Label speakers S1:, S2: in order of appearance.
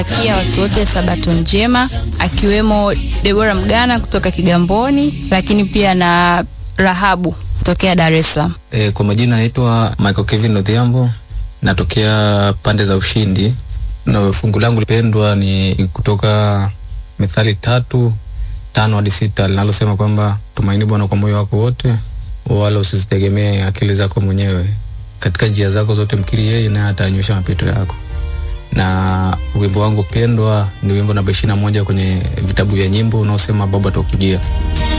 S1: Kia watu wote sabato njema, akiwemo Debora Mgana kutoka Kigamboni, lakini pia na Rahabu kutokea Dar es Salaam.
S2: E, kwa majina naitwa Michael Kevin Odhiambo, natokea pande za Ushindi na fungu langu lipendwa ni kutoka Methali tatu tano hadi sita linalosema kwamba tumaini Bwana kwa moyo wako wote, wala usizitegemee akili zako mwenyewe. Katika njia zako zote mkiri yeye, naye atanyosha mapito yako. Na wimbo wangu pendwa ni wimbo namba ishirini na moja kwenye vitabu vya nyimbo unaosema Baba tukujia.